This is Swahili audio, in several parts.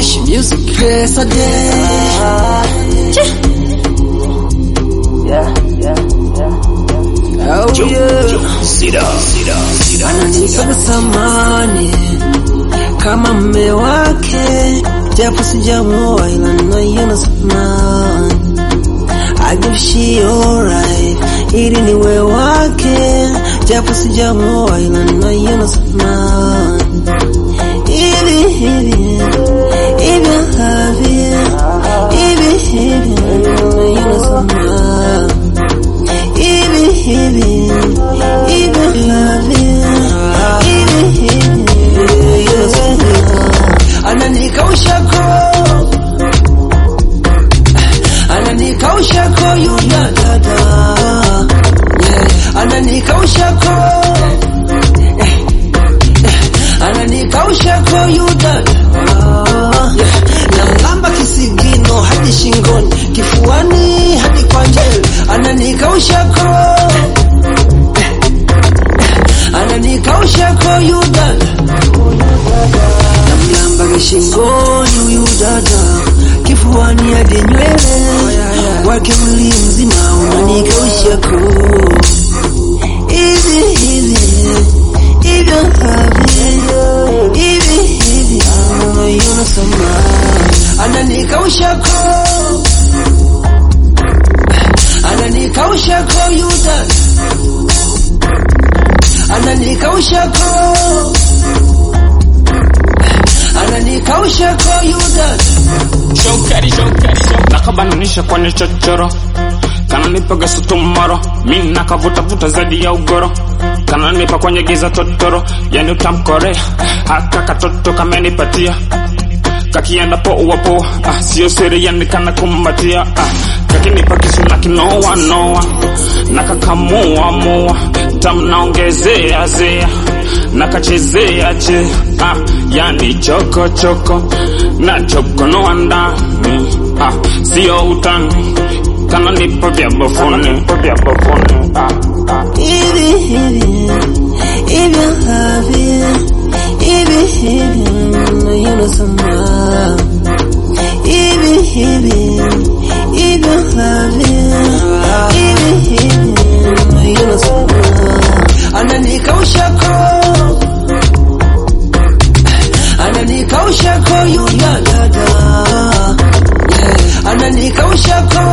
fresh music pesa day. Yeah, yeah, yeah. Oh Joe, yeah. Joe, Sida, Sida, Sida, Ananipa samani kama mme wake, japo sijamuoa ila naiona samani. I give she alright, ili niwe wake, japo sijamuoa ila naiona samani. Hivi hivi hivi havi hivi hivi naiona samani. Hivi hivi hivi love hivi hivi ananikausha ko ananikausha ko yuna dada yeah. ananikausha ko ananikausha ko yudada yeah. namlamba kisigino hadi shingoni kifuani hadi kwa njeli ananikausha ko ananikausha ko yudada namlamba kishingoni huyu dada kifuani hadi nywele wake mli mzima unanikausha ko hivi hivi hivyo havi hivi hivi unaiona sama ananikausha ko ananikausha ko yuda ananikausha ko ananikausha ko yuda shokari nakabananisha kwenye chochoro kananipaga sutumoro mi nakavutavuta zaidi ya ugoro kananipa kwenye giza totoro yani utamkorea haka katoto kamenipatia kakienda poa poa ah, sio siri yani kana kumbatia ah, kakinipa kisu na kinoa noa nakakamua mua tam naongezea zea nakachezea che ah, yani choko choko na chokonoa ndani ah, sio utani kananipa vya bafuni vya bafuni ah, ah. hivi hivi hivyo havi hivi hivi unaiona sama hivi hivi hivyo havi hivi hivi unaiona sama ananikausha ko ananikausha ko yuna dada yeah. ananikausha ko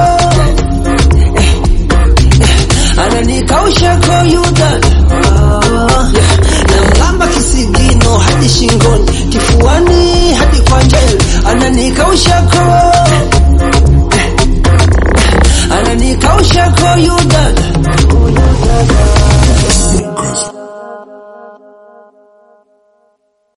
ananikausha ko yudada yeah. namlamba kisigino hadi shingoni kifuani hadi kwa njeli ananikausha ko